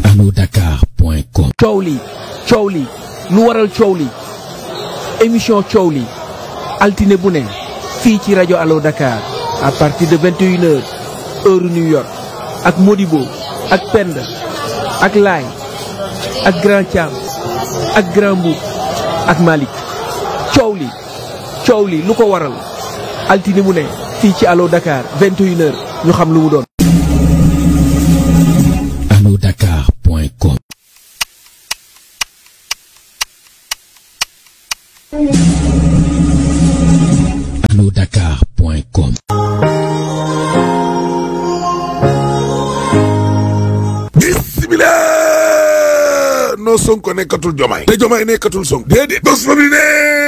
anodakar.com coow li coow li lu waral coow li émission coow li altine bu ne fii ci rajo Allo Dakar à partir de 21 heures heure New York ak Modibo ak Penda ak Laay ak Grand Thiam ak Grand Mboup ak Malick coow li coow li lu ko waral altine bu ne fii ci Allo Dakar 21 heures ñu xam lu mu doon anodakar.com anodakar.com bismillah non Sonko nekkatul jomaay te jomaay nekkatul Sonko déedéet bos fa bi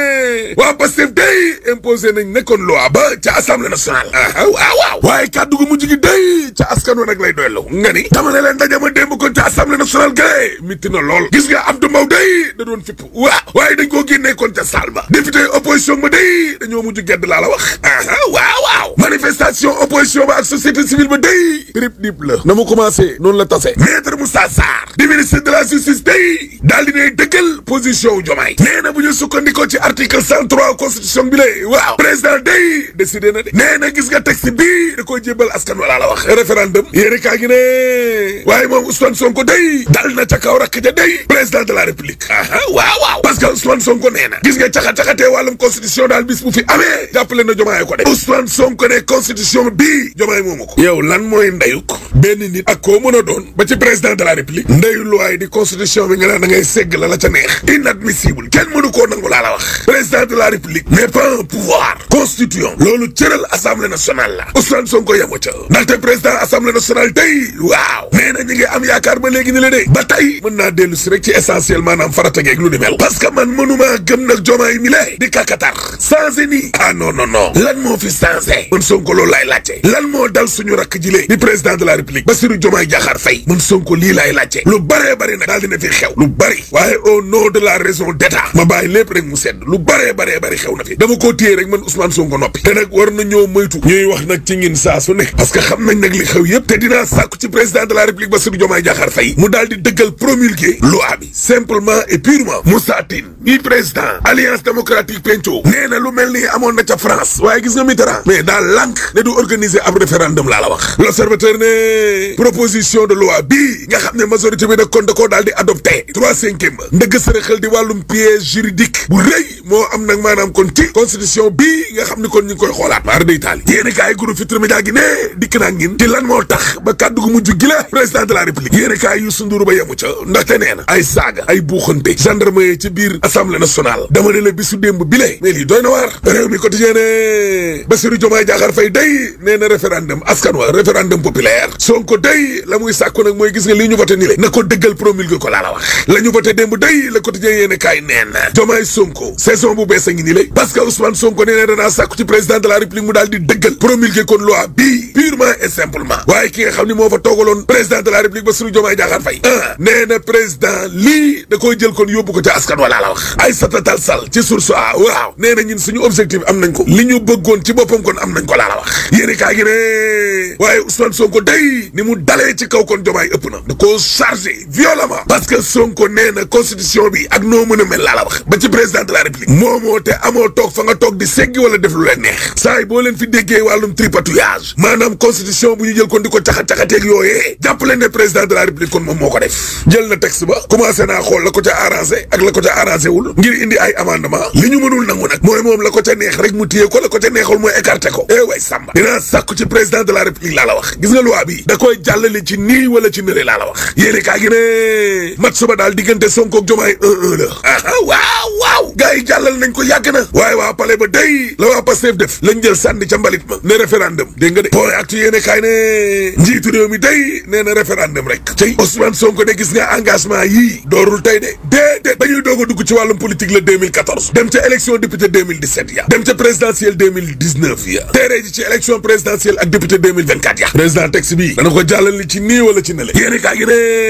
ne waa Pastef day imposé nañ nekkoon loi ba ca assemblée nationale ah waaw waaw waaye kàddu gu mujj gi day ca askan wa nag lay doylu nga ni dama ne leen dajama démb kon ca assemblée nationale gay mitti na lool gis nga Abdou Mbow day da doon fipp waaw waaye dañ koo génnee kon ca salle ba député opposition ba day dañoo mujj gedd laa la wax ah waaw waaw manifestation opposition ba ak société civile ba day rip dip la na mu commencé noonu la tase maître Moussa Sarr di ministre de la justice day daal di ne dëggal position wu jomaay nee na bu ñu sukkandikoo ci article cent trois constitution bi lay waaw président day décidé na de nee na gis nga texte bii da koy jébbal askan wala la wax référendum yéeni kaa gi ne waaye moom Ousmane Sonko day dal na ca kaw rakk ja day président de la république aha waaw waaw parce que Ousmane Sonko nee na gis nga caxa-caxatee wàllum constitution daal bis bu fi amee jàppale na jomaay ko de Ousmane Sonko ne constitution bii jomaay moomu ko yow lan mooy ndeyuk benn nit ak koo mën a doon ba ci président de la république ndeyu loi di constitution bi nga naan da ngay segg la la ca neex inadmissible kenn mënu koo nangu laa la wax président de la république n'est pas un pouvoir constituant loolu cëral assemblée nationale la Ousmane Sonko yemu ca ndaxte président assemblée nationale tey waaw nee na ñi ngi am yaakaar ba léegi ni la de ba tey mën naa dellu si rek ci essentiel maanaam farata geeg lu ni mel parce que man mënumaa gëm nag jomaay mi lay di kakatar changé nii ah non non non lan moo fi changé man Sonko loolu laay laajte lan moo dal suñu rakk jile di président de la république Bassirou Diomaye Diakhar Faye man Sonko lii laay laajte lu bëree bëri nag daal dina fi xew lu bëri waaye au nom de la raison d'état ma bàyyi lépp rek mu sedd lu bëree bëree bëri xew na fi dama koo téye rek man Ousmane Sonko noppi te nag war na ñoo moytu ñuy wax nag ci ngin saa su ne parce que xam nañ nag li xew yëpp te dinaa sàkku ci président de la république Bassirou Diomaye Diakhar Faye mu daal di dëggal promulguer loi bi simplement et purement Moussa Tine mi président alliance démocratique penco nee na lu mel ni amoon na ca France waaye gis nga Mitterrand mais daal lànk ne du organiser ab référendum laa la wax l'observateur ne proposition de loi bii nga xam ne majorité bi nag kon da koo daal di adopté trois cinquième ba ndëgg sërëxal di wàllum piège juridique bu rëy moo am nag maanaam kon ci constitution bii nga xam ni kon ñu ngi koy xoolaat maar day taali yéeni kaay groupe Futurs Médias gi ne dikk naa ngin ci lan moo tax ba kàddu gu mujj gi la président de la république yéeni kaay Youssou Ndour ba yemu ca ndaxte nee na ay saaga ay buuxante gendarmerie ci biir assemblée nationale dama ne la bisu démb bi le mais lii doy na waar réew mi quotidien ne Bassirou Diomaye Diakhar Faye day nee na référendum askan wa référendum populaire Sonko day la muy sàkku nag mooy gis nga lii ñu voté ni le na ko dëggal promulgué ko laa la wax la ñu voté démb day le quotidien yéene kaay nee na Diomaye Sonko saison bu bees a ngi nii lay parce que Ousmane Sonko nee na danaa sàkku ci président de la république mu daal di dëggal promulgué kon loi bii purement et simplement waaye ki nga xam ni moo fa toogaloon président de la république Bassirou Diomaye Diakhar Faye ah nee na président lii da koy jël kon yóbbu ko ca askan wala la wax Aïssata Tall Sall ci source a waaw nee na ñun suñu objectif am nañ ko li ñu bëggoon ci boppam kon am nañ ko laa la wax yéeni kaa gi ne waaye Ousmane Sonko day ni mu dalee ci kaw kon Diomaye ëpp na da koo chargé violemment parce que Sonko nee na constitution bi ak noo mën a mel laa la wax ba ci président de la république moomoo te amoo toog fa nga toog di seggi wala def lu leen neex saa yi boo leen fi déggee wàllum tripatouillage maanaam constitution bu ñu jël kon di ko caxa-caxateeg yooyee jàppale ne président de la république kon moom moo ko def jël na texte ba commencé naa xool la ko ca arrangé ak la ko ca arrangé wul ngir indi ay amendement li ñu mënul nangu nag mooy moom la ko ca neex rek mu téye ko la ko ca neexul mooy écarté ko eh way sàmba dinaa sàkku ci président de la république laa la wax gis nga loi bi da koy jàllale ci nii wala ci nële laa la wax yéene kaa gi ne mat suba daal diggante Sonko ak Diomaye 1-1 la aha waaw waaw gars yi jàllal nañ ko yàgg na waaye waa palais ba day la waa Pastef def lañ jël sànni ca mbalit ma ne référendum dégg nga de point actu yéene kaay ne njiitu réew mi day nee na référendum rek tey Ousmane Sonko de gis nga engagement yii doorul tey de déedéet ba ñuy doog a dugg ci wàllum politique la 2014 dem ca élection député 2017 ya dem ca présidentielle 2019 ya teeree ji ci élection présidentielle ak député 2024 ya président texte bi dana ko jàllal li ci nii wala ci nele yéeni kaa gi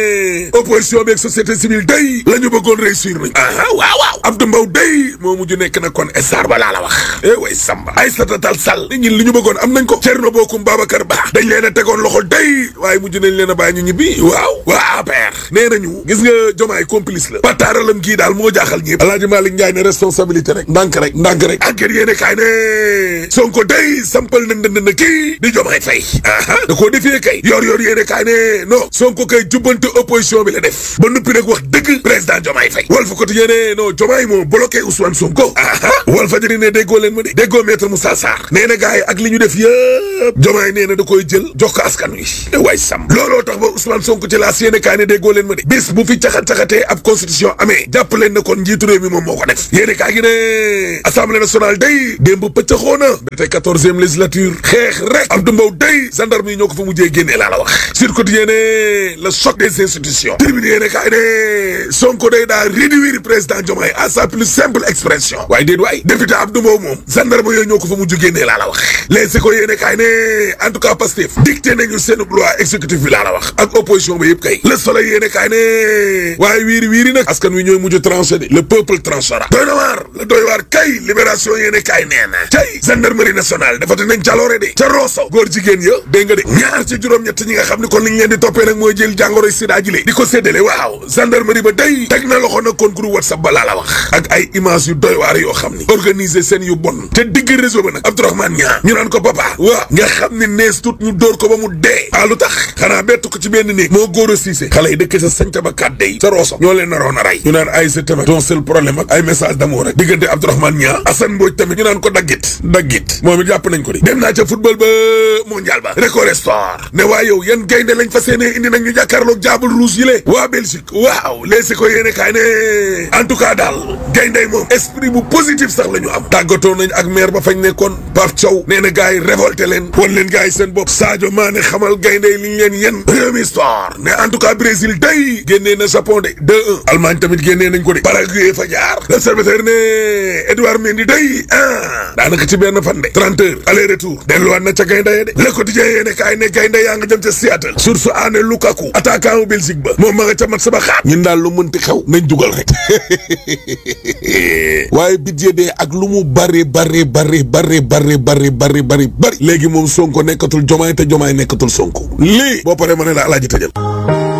ne opposition bi ak société civile day la ñu bëggoon réussir nañ aha waaw waaw Abdou Mbow day moo mujj nekk na kon star ba laa la wax eh way Samba Aïssata Tall Sall nit ñi li ñu bëggoon am nañ ko Thierno Bocoum Babacar Ba dañ leen a tegoon loxo day waaye mujj nañ leen a bàyyi ñu ñibbi waaw waa APR nee nañu gis nga jomaay complice la pataaralam gii daal moo jaaxal ñëpp alaaji Malick Ndiaye ne responsabilité rek ndànk rek ndànk rek enquête yéene kaay ne Sonko day sampal na ndënd na kii di jomaay fay aha da koo defee kay yor yor yéene kaay ne non Sonko kay jubbante opposition bi la def ba nuppi nag wax dëgg président jomaay fay Walf Quotidien ne non jomaay moo bloqué Ousmane Sonko aha Walf Fadjri ne déggoo leen ma de déggoo maître Moussa Sarr nee na gars yi ak li ñu def yëpp jomaay nee na da koy jël jox ko askan wi waay sam looloo tax ba Ousmane Sonko ci laas yéene kaay ne déggoo leen ma de bis bu fi caxat-caxatee ab constitution amee jàpp leen ne kon njiitu réew mi moom moo ko def yéene kaay gi ne assemblée nationale day démb pëccaxoo na ba tey quatorzième législature xeex rek Abdou Mbow day gendarme yi ñoo ko fa mujjee génnee laa la wax sur quotidien ne le choc des institutions tribune yéene kaay ne Sonko day daa réduire président Diomaye à sa plus simple expression waaye déet waay député Abdou Mbow moom gendarme yooyu ñoo ko fa mujj génnee laa la wax les éco yéene kaay ne en tout cas Pastef dicté nañu seen loi exécutif bi laa la wax ak opposition ba yëpp kay le soleil yéene kaay ne waaye wiiri wiiri nag askan wi ñooy mujj tranché de le peuple tranchera doy na waar la doy waar kay libération yéene kaay nee na tey gendarmerie nationale dafati nañ jaloore de ca Rosso góor jigéen ya dégg nga de ñaar ci juróom-ñett ñi nga xam ne kon liñ leen di toppee nag mooy jël jàngoroy sida ji di ko séddale waaw gendarmerie ba day teg na loxo nag kon groupe whatsapp ba laa la wax ak ay image yu doy waar yoo xam ni organiser seen yu bon te digg réseau ba nag Abdourahmane ñaa ñu naan ko papa waaw nga xam ne nees tut ñu dóor ko ba mu dee ah lu tax xanaa bett ko ci benn néeg moo góor a siise xale yi dëkk sa sañta ba kat day sa Rosso ñoo leen naroon a rey ñu naan ay sa tamit ton seul problème ak ay message d'amour rek diggante Abdourahmane ñaa Assane Mbodj tamit ñu naan ko daggit daggit moom it jàpp nañ ko di dem naa ca football ba mondial ba record sport ne waa yow yan gaynde lañ fa seenee indi nag ñu jàkkaarloog jaabul rouge yi le waa Belgique waaw leesi ko yéene kaay ne en tout cas daal gayndey moom esprit bu positif sax la ñu am tàggatoo nañ ak maire ba fañ nekkoon Pape Thiaw nee na gars yi révolté leen wan leen gars yi seen bopp Sadio Mané xamal gayndey li ñu leen yen réew sport ne en tout cas Brésil day génnee na Japon de 2-1 Allemagne tamit génnee nañ ko de Paraguay fa jaar l'observateur ne Edouard Mendy day ah daanaka ci benn fan de 30 heures aller retour delluwaat na ca gaynde de Le Quotidien yéene kaay ne gaynde yaa nga jëm ca Seattle source aane Lukaku attaquant Belgique ba moom ma nga ca mat sa ba xaat ñun daal lu mënti xew nañ dugal rek waaye budget de ak lu mu bari bari bari bari bari bari bari bari bari léegi moom Sonko nekkatul Jomaay te Jomaay nekkatul Sonko lii boo paree ma ne la alaaji tëjal